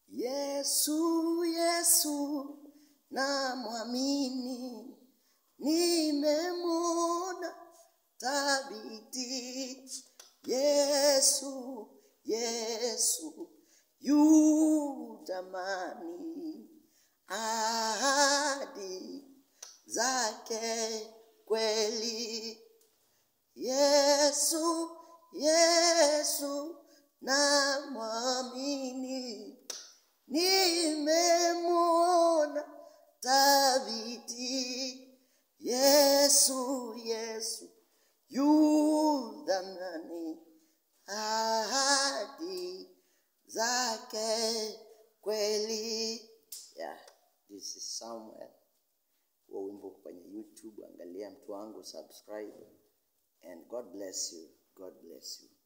Yesu, Yesu na mwamini, nimemwona thabiti. Yesu, Yesu yu jamani, ahadi zake kweli. Yesu, Yesu na mwamini, nimemwona thabiti. Yesu, Yesu yu dhamani, ahadi zake kweli. Yeah, this is Samuel. Huo wimbo kwenye YouTube, angalia mtu wangu, subscribe and God bless you. God bless you.